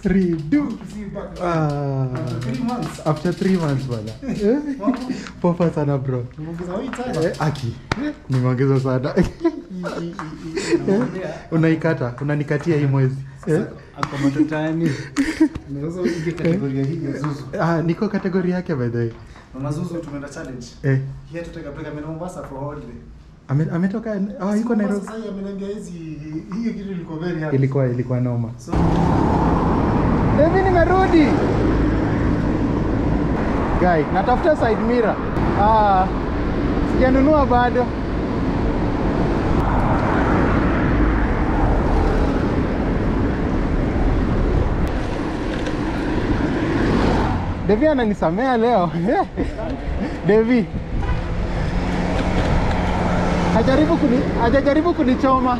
Redo. See you back. Ah. After three months. After three months bana. Eh, Mambo? Poa sana bro. Umeongeza weight sana. Eh, aki. Nimeongeza sana. Nakwambia, Unaikata, unanikatia hii mwezi. Eh? ako matatani. Unaweza uingie kategoria hii ya Zuzu. Ah, niko kategori yake by the way. Mama Zuzu tumeenda challenge. Eh, He had to take a break. Ameenda Mombasa for holiday. ame, ametoka ah, yuko Mombasa Nairobi. Sasa ameniambia hizi hii kitu ilikuwa very hard. Ilikuwa ilikuwa noma. So, Mimi nimerudi. Guy, natafuta side mirror. Ah, sijanunua bado. Devi ananisamea leo. Devi. Hajaribu kuni hajajaribu kunichoma.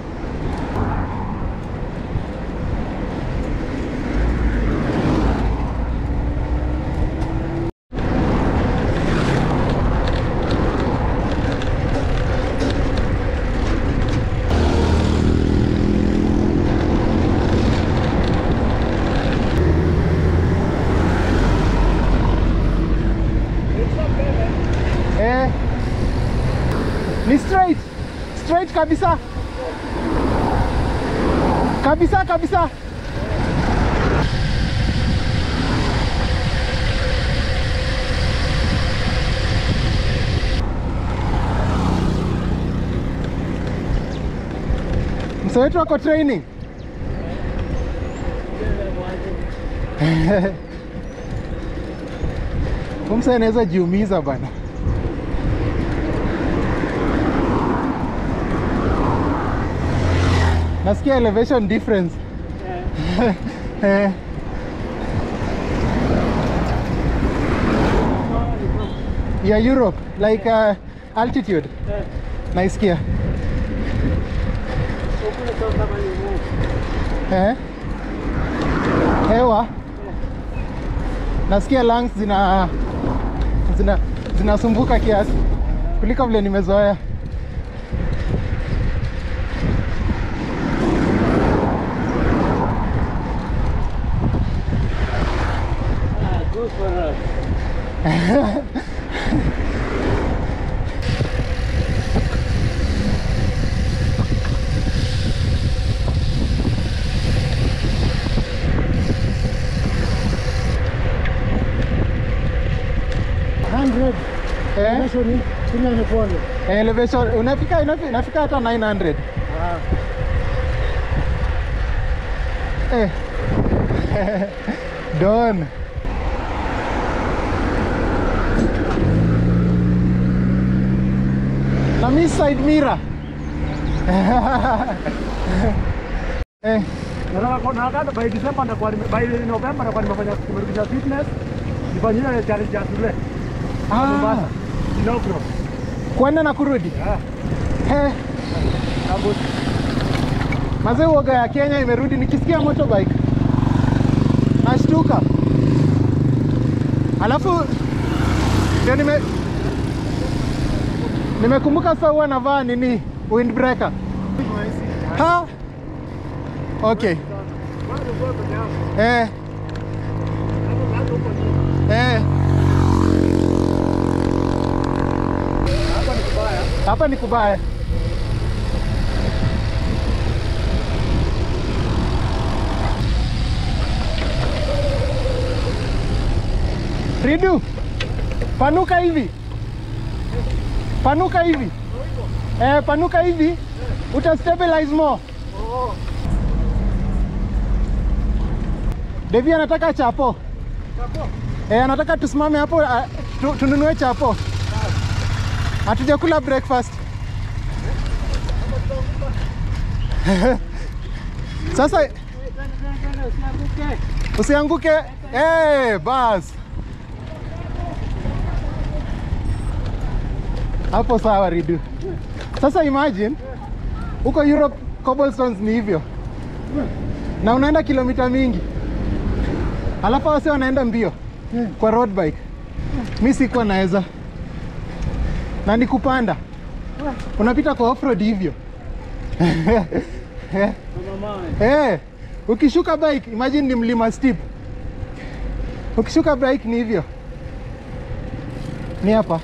Eh. Ni straight. Straight kabisa. Kabisa kabisa. Mzee wetu ako training. Kumsa anaweza jiumiza bana. Nasikia elevation difference. Eh. ya Europe like uh, altitude. Naisikia. Eh? Hewa. Nasikia lungs zina zina zinasumbuka kiasi kuliko vile nimezoea. Good for us. Eh? Elevation unafika inafika, inafika hata 900. Eh. Don. Na mi side mirror. eh, Nataka nataka by December nitakuwa nime- by November nitakuwa nimefanya kumerudisha fitness. Nifanyie ile challenge ya shule. ah, Mombasa. Inaugural. kwenda na kurudi. Yeah. Eh, Kabut. mazee uoga ya Kenya imerudi nikisikia motorbike. Nashtuka. Alafu ndio nime nimekumbuka sasa huwa navaa nini windbreaker. Ha? Okay. Bado kwa peke yako. Eh, Hapo bado uko juu. eh. Hapa ni kubaya. Hapa ni kubaya. Ridu, panuka hivi, panuka hivi, eh, panuka hivi, uta stabilize more. Oh. Devi anataka chapo, Chapo. eh, anataka tusimame hapo ah, tu, tununue chapo. Hatujakula breakfast. Sasa Twende, twende, twende, usianguke. usianguke. Eh, bas. Hapo sawa Ridu. Sasa imagine huko Europe cobblestones ni hivyo, na unaenda kilomita mingi, alafu wase wanaenda mbio kwa road bike. Mi sikuwa naweza, na ni kupanda, unapita kwa off road hivyo Kama mawe. Eh, ukishuka bike imagine ni mlima steep ukishuka bike ni hivyo ni hapa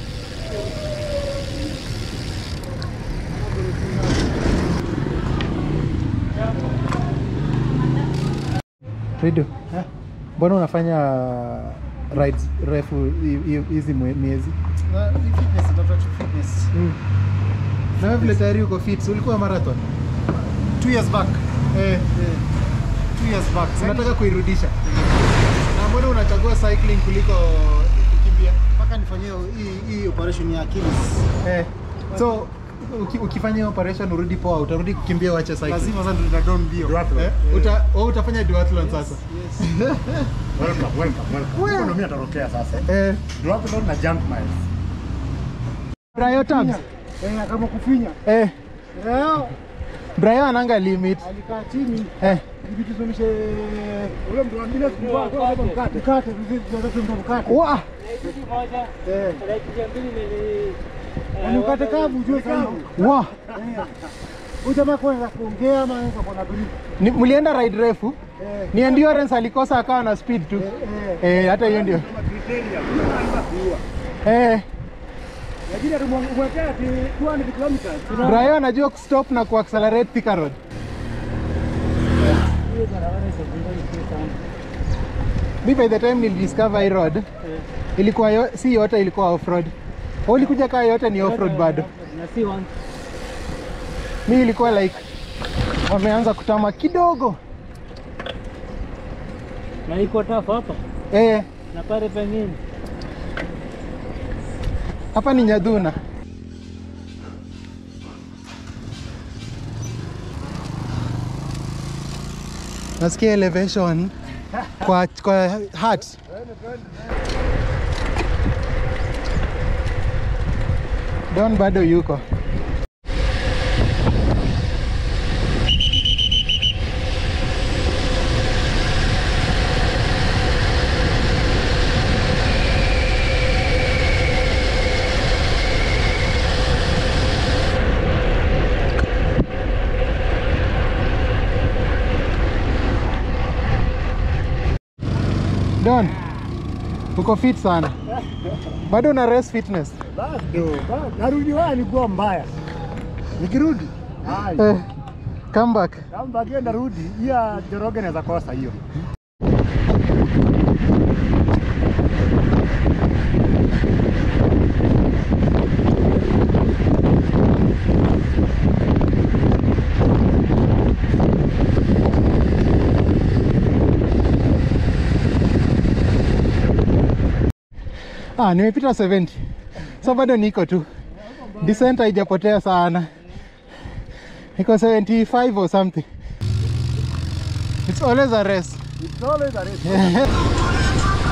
Rido, mbona unafanya rides refu hi- hi- hizi mwe- miezi? Na hii fitness, natafuta tu fitness. Na wewe vile tayari uko fit, si ulikuwa marathon? Two years back. Eh, Eh, two years back. Sasa unataka kuirudisha. Na mbona unachagua cycling kuliko kukimbia? mpaka nifanyie hii hii operation ya Achilles. Eh. So uki, ukifanya hiyo operation urudi poa, utarudi kukimbia uache cycling. Lazima sasa ndio nitadon mbio. Eh? Uta, wewe utafanya duathlon sasa. Welcome, welcome, welcome. Huko ndo mimi natorokea sasa. Eh, Duathlon na jump miles. Brayo Tams. Eh, kama kufinya. Eh, Leo Brayo ananga limit. alikaa chini Eh, ili tusomishe ule mtu mwingine kwa kwa mkate. Mkate, tunataka mkate. wa, Eh. Yaani mkate kavu ujue kavu. wa. Huyu jamaa kwanza kuongea ama anaweza kuwa na brief. Ni, mlienda ride refu? Eh. Ni endurance alikosa akawa na speed tu. Eh. Eh, hata hiyo ndio. Eh, Lakini atumwekea ati 200 kilometers. Brayo anajua kustop na kuaccelerate Thika Road. Mi by the time nilidiscover hii road ilikuwa yo, si yote ilikuwa off road. Wewe ulikuja kaa yote ni off road bado. Mi ilikuwa like wameanza kutama kidogo. na iko tafu hapa Eh, na pale pengine hapa ni Nyadhuna. Nasikia elevation kwa kwa heart. Don bado yuko. Don, uko fit sana. Bado una race fitness. Bado, bado. Narudi waya nilikuwa mbaya. Nikirudi. Hai. Eh, come back. Kama bagia narudi, hiya Joroge naweza kosa hiyo. Ah, nimepita 70. So bado niko tu. Descent haijapotea sana. Niko 75 or something. It's always a race. It's always a race.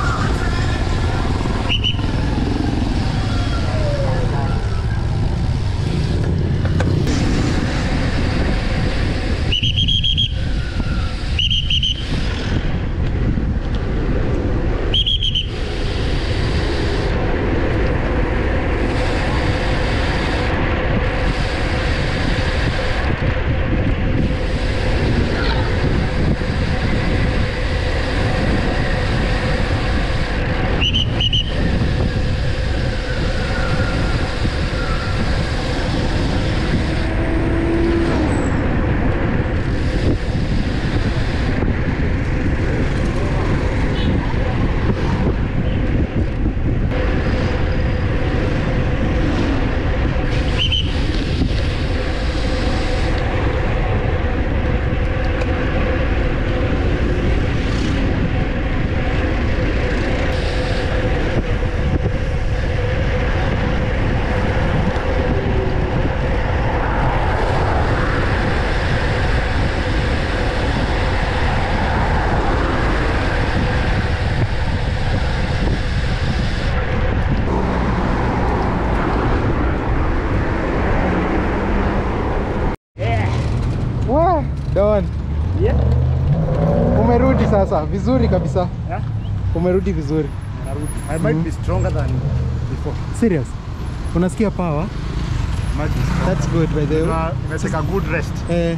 Wah, Don, Yeah. umerudi sasa vizuri kabisa. Yeah. Umerudi vizuri. Narudi. I might be stronger than before. Serious? Unasikia power? Might be stronger. That's good by the way. Na- Nimeseka good rest. Eh,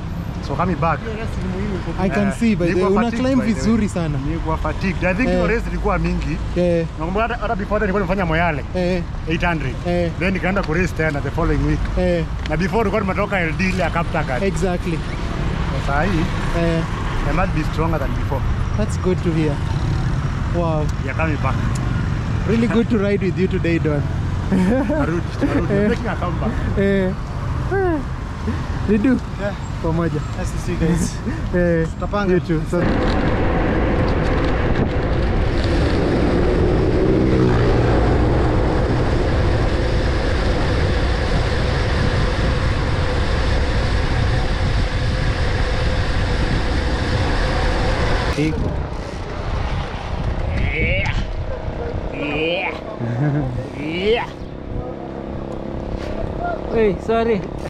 So coming back. I can Eh, see by the way. nilikuwa Una fatigued climb by the way. vizuri sana. Nilikuwa fatigued. I think Eh. hiyo race ilikuwa mingi. Eh, Nakumbuka hata hata before that nilikuwa nimefanya Moyale eh, 800. eh, Then nikaenda ku race tena the following week. eh, Na before nilikuwa nimetoka LD ile ya Kaptagat. exactly. Sasa hii Eh, I must be stronger than before. that's good to hear. Wow. Yeah, coming back. Really good to ride with you today, Don. Narudi, narudi. I'm making a comeback. Eh, eh, Ridu. Yeah. Pamoja. Nice to see you guys. Eh, Tutapanga. you too. So, Hey, sorry.